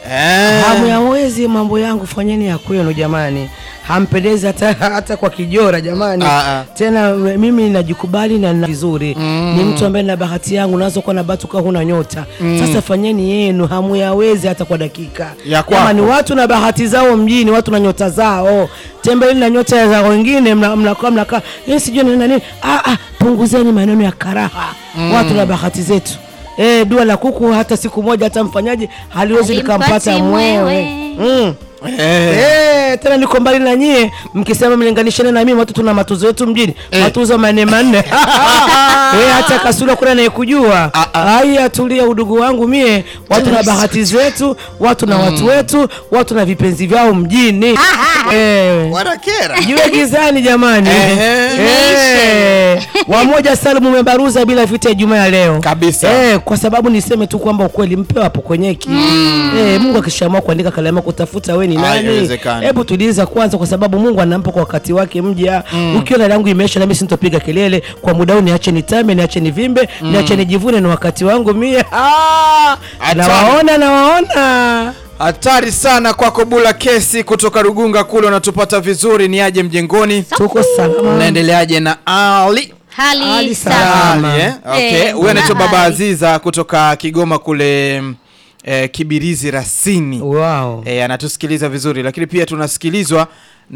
Eh. Hamyawezi mambo yangu, fanyeni ya kwenu jamani, hampendezi hata, hata kwa kijora jamani. Ah, ah. Tena mimi najikubali na na vizuri ni mtu ambaye na bahati yangu, unaweza kuwa na bahati ukawa huna nyota. Sasa fanyeni yenu, hamuyawezi hata kwa dakika. Ya kwako. Jamani, watu na bahati zao mjini, watu na nyota zao, tembeleni na nyota za wengine, mnakaa mnakaa mnakaa yeye sijui nini na nini. Ah, ah, punguzeni maneno ya karaha, watu na bahati zetu. Eh, dua la kuku hata siku moja hata mfanyaji haliwezi Halimpati likampata mwewe. mwewe. Mm. Eh. Eh, tena niko mbali na nyie mkisema mlinganishane na mimi watu tuna matuzo yetu mjini matuzo manne manne eh, hata kasura kuna anayekujua Ah, ah. haya tulia udugu wangu mie watu na bahati zetu watu na watu wetu watu na vipenzi vyao mjini eh, Wanakera. jiwe gizani jamani Ehe. Eh, wamoja Salum umebaruza bila vita ya Ijumaa ya leo Kabisa. eh, kwa sababu niseme tu kwamba ukweli mpewa hapo kwenyeki eh, Mungu akishaamua kuandika kalamu kutafuta we ni nani, Haiwezekani. hebu tuliza kwanza, kwa sababu Mungu anampa kwa wakati wake mja. Ukiona langu imeisha, nami sintopiga kelele kwa muda huu, niache nitame, niache nivimbe, niache nijivune, ni wakati wangu mie. Ah, Hatari. nawaona nawaona Hatari sana kwako Bula Kesi kutoka Rugunga kule, unatupata vizuri. Ni aje mjengoni? tuko salama. Unaendeleaje na Ali? Hali Hali sawa. salama. Ali, eh? Okay. Eh, Huyu anaitwa kuna Baba hali. Aziza kutoka Kigoma kule eh, Kibirizi Rasini. Wow. E, anatusikiliza vizuri lakini pia tunasikilizwa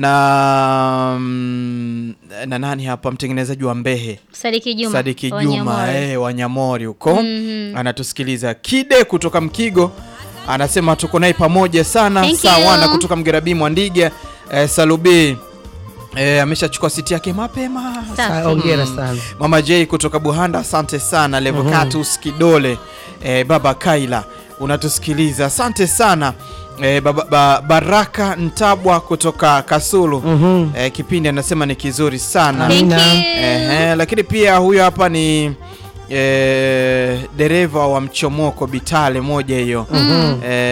na mm, na nani hapa mtengenezaji wa Mbehe Sadiki Juma. Sadiki Juma Wanyamori. eh, Wanyamori huko anatusikiliza. Kide kutoka Mkigo anasema tuko naye pamoja sana. Thank Sawana you. kutoka Mgerabi Mwandiga eh, Salubi eh, ameshachukua siti yake mapema. Safi. Sa- Hongera sana. Mama J kutoka Buhanda, asante sana. Levocatus Kidole, eh, baba Kaila unatusikiliza, asante sana. Eh, baba, ba, Baraka Ntabwa kutoka Kasulu eh, kipindi anasema ni kizuri sana. Thank Amina. you. Ehe, lakini pia huyo hapa ni eh, dereva wa mchomoko Bitale moja hiyo eh,